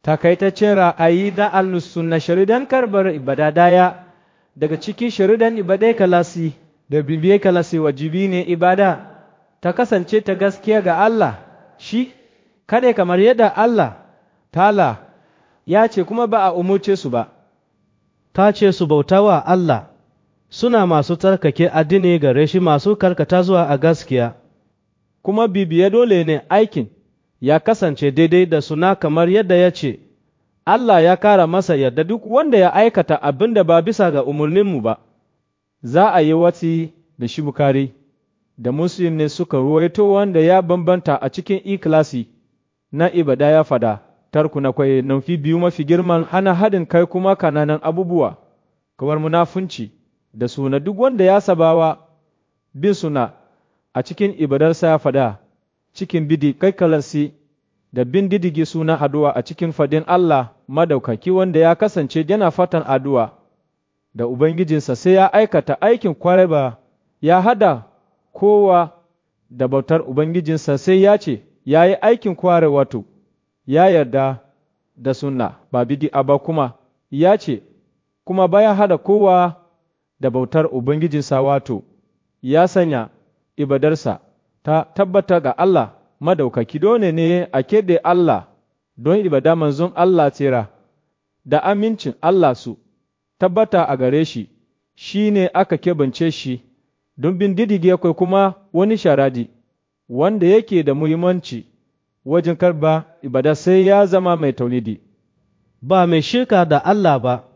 takaitaccen ra'ayi da al-sunna sharidan karbar ibada daya daga cikin sharidan ibadai kalasi da bibiye kalasi wajibi ne ibada ta kasance ta gaskiya ga Allah shi kada kamar yadda Allah tala ya ce kuma ba a umurce su ba ta ce su bauta wa Allah suna masu tsarkake addini gare shi masu karkata zuwa a gaskiya kuma bibiye dole ne aikin ya kasance daidai da suna kamar yadda ya ce Allah ya kara masa yadda duk wanda ya aikata abin da ba bisa ga umarninmu ba za a yi watsi da shi bukari da muslim ne suka ruwaito wanda ya bambanta a cikin ikilasi na ibada ya fada tarku na kwaye nufi biyu mafi girman hana haɗin kai kuma kananan abubuwa kamar munafunci da suna duk wanda ya sabawa bin suna a cikin ibadarsa ya fada cikin bidi kai kalansi da bin didigi suna addu'a a cikin fadin Allah madaukaki wanda ya kasance yana fatan addu'a da Ubangijinsa sai ya aikata aikin kwarai ba ya hada kowa da bautar Ubangijinsa sai ya ce ya yi aikin kware wato ya yarda da sunna ba bidi ba kuma ya ce kuma baya hada kowa da bautar Ubangijinsa wato ya sanya ibadarsa ta tabbata ga Allah madaukaki dole ne a keɓe Allah don ibada manzon Allah tsira da amincin Allah su tabbata a gare shi shi ne aka keɓance shi don bin didige akwai kuma wani sharadi wanda yake da muhimmanci wajen karba ibada sai ya zama mai taulidi ba mai shirka da Allah ba